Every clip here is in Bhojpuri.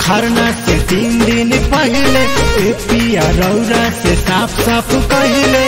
खरना से तीन दिन पहले ए पिया रौरा से साफ साफ कहले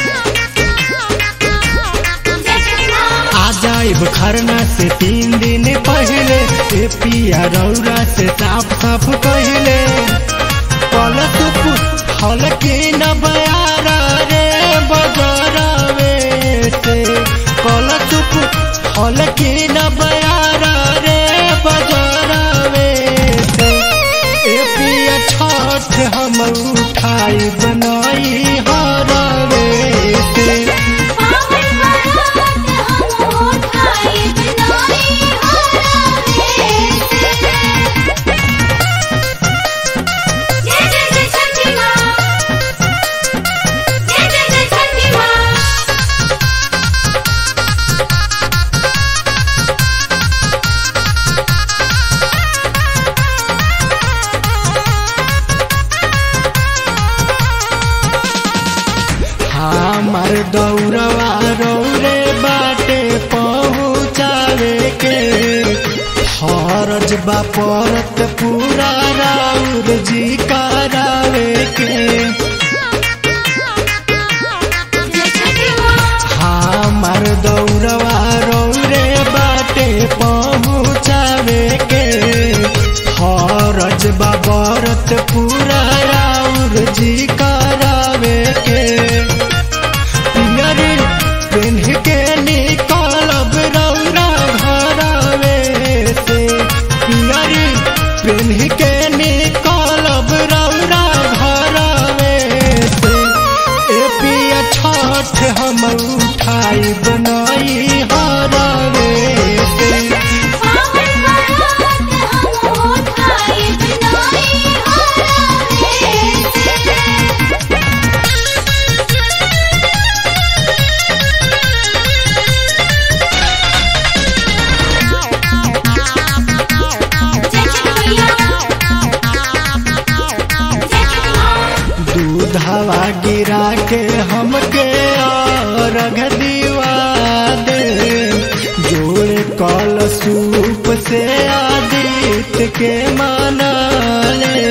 आ जाइब खरना से तीन दिन पहले ए पिया रौरा से साफ साफ कहले पलक फल के न बयारा रे बजरवे से पलक फल के न बयारा रे बजरवे से ए पिया छठ हम उठाई बनाई हरवे से हमार दौड़वा रौरे बाटे पहुँचावे के फरज बा परत पूरा राउर जी करावे के हमार दौड़वा रौरे बाटे पहुँचावे के फरज बा बरत पूरा राउर जी करावे के पियरी पेन्ह के निकलब रौरा घरवे से पियरी पेन्ह के निकलब रौरा घरवे से ए पिया छठ हम उठाई बनाई हरवे से दूधवा गिरा के हमके रख दीवा दे जोड़ कल सूप से आदित्य के माना ले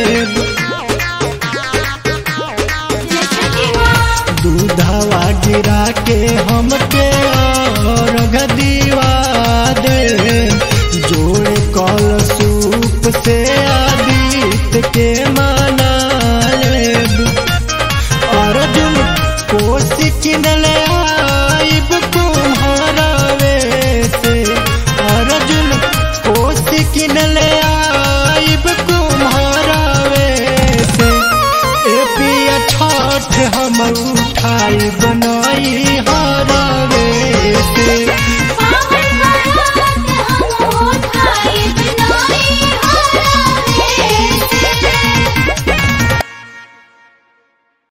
दूधवा गिरा के हमके रख दीवा दे जोड़ कल सूप से आदित्य के माना लेब अर्जुन कोसी किनले आइब तुम्हारा से अर्जुन कोसी किनले आइब तुम्हारा से ए पिया छठ हम उठाई बनाई